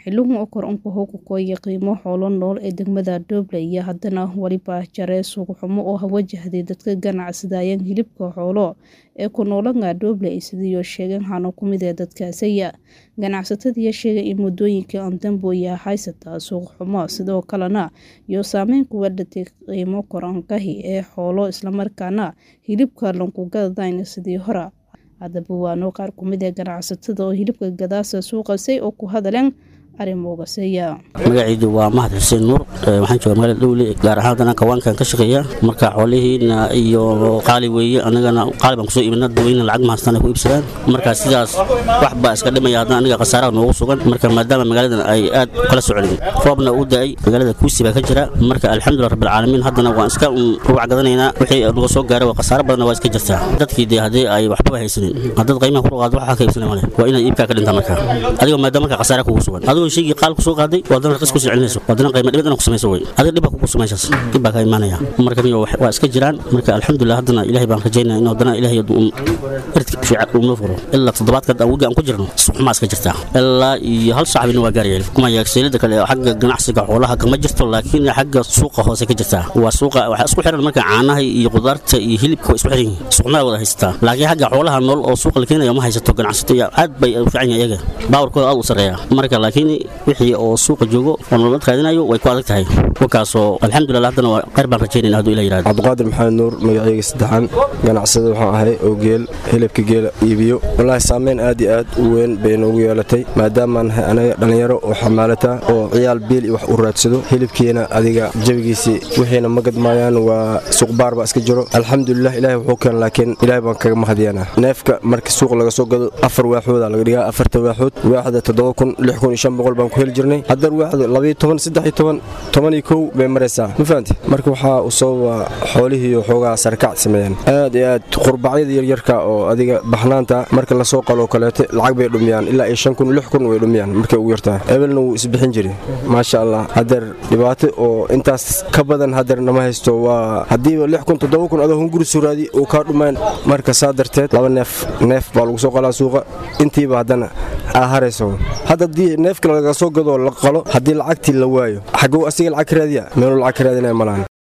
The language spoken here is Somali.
xiligan oo kor unka hoogakoya qiimo xoolo nool ee degmada Dooble iyo haddana waliba jaree suuq xumo oo wajahday dadka ganacsadaya hilibka xoolo ee ku noolanga Dooble sidoo sheegeen hano kumid ee dadkaasaya ganacsatadii sheegay in muddooyinkii aan damboya haysata suuq xumo sidoo kalena iyo saameyn ku wadhatay qiimo korankahi ee xoolo islamarkaana hilibka lanku gadadayn sidii hore haddaba waano qaar kumid ee ganacsatada oo hilibka gadaasa suuqasay oo ku hadaleen arrimoogaseya magacaydu waa mahad xuseen nuur waxaan jooga magaalada dhowle gaar ahaan haddana kawaankan ka shaqeeya marka xoolihiina iyo qaali weeye annagana qaali baan kusoo iibina dadweyne lacag mahastaan ay ku iibsadaan marka sidaas wax baa iska dhimaya haddana aniga khasaaraha noogu sugan marka maadaama magaaladan ay aad u kala socdeen roobna uu da'ay magaalada kuusi baa ka jira marka alxamdulilah rabbilcaalamiin haddana waan iska rubac gadanaynaa wixii naga soo gaaray waa khasaaro badanna waa iska jirtaa dadkii dee haddii ay waxbaba haysanin haddaad qiimaha ku qaado waxaa ka iibsanay male waa inaad iibkaa ka dhintaa marka adigoo maadaama marka khasaara kugu sugan adigoo shaygii qaal ku soo qaaday waadana raqis ku sii celinayso waadana qiimo dhibad inaad ku samayso wey adiga dhibba kugu samaysaas dhib baa ka imaanaya marka niyo waa iska jiraan marka alxamdulilah haddana ilaahay baan rajaynaya in haddana ilaahay irdka fiican uu noo furo ilaa toddobaadka awigi aan ku jirno suxumaa iska jirtaa ilaa iyo hal saxbina waa gaarayeel kuma yaagseelada kale xagga ganacsiga xoolaha kama jirto laakiin xagga suuqa hoose ka jirtaa waa suuqa waxaa isku xiran marka caanaha iyo qudaarta iyo hilibka waa isku xiran yihiin suuqnada wada haysataa laakiin xagga xoolaha nool oo suuqa la keenayo ma haysato ganacsato aad bay u fiican yahay iyaga baawarkooda aad u sarreeya marka laakiin wixii oo suuqa joogo oo nolol raadinayo way ku adag tahay wakaasoo alxamdulilah haddana waa qayr baan rajaynayna hadduu ilah yirahdo cabdiqaadir maxamed nuur magacayga saddexan ganacsada waxaan ahay oo geel hilibka geela iibiyo wallaahi saameyn aad iyo aad u weyn bay noogu yeelatay maadaamaan nahay anaga dhallinyaro oo xamaalata oo ciyaal biil iyo wax u raadsado hilibkiina adiga jabigiisii wixiina ma gadmaayaan waa suuqbaar baa iska jiro alxamdulilah ilaahay wuxuu keen laakiin ilaahay baan kaga mahadiyanaa neefka marka suuq laga soo gado afar waaxooda laga dhigaa afarta waaxood waaxda toddoba kun lix kun iyo shan boqol baan ku heli jirnay haddar waaxda labayo toban saddex iyo toban toban iyo kow bay maraysaa ma fahanti marka waxaa u sababa xoolihiiyo xoogaa sarkac sameeyeen aad iyo aad qurbacyada yaryarka oo adiga baxnaanta marka lasoo qaloo kaleete lacag bay dhumiyaan ilaa iyo shan kun lix kun way dhumiyaan markay ugu yartaa ebelna wuu isbixin jiri maasha allah hadeer dhibaato oo intaas ka badan hadeer nama haysto waa haddiiba lix kun toddoba kun adoo hunguri suraadi uu kaa dhumayn marka saa darteed laba neef neef baa lagu soo qalaa suuqa intiiba haddana aa harayso hadda haddii neefka laga soo gadoo la qalo haddii lacagtii la waayo xagow asiga lacag ka raadiya meeluu lacag ka raadinaya malaan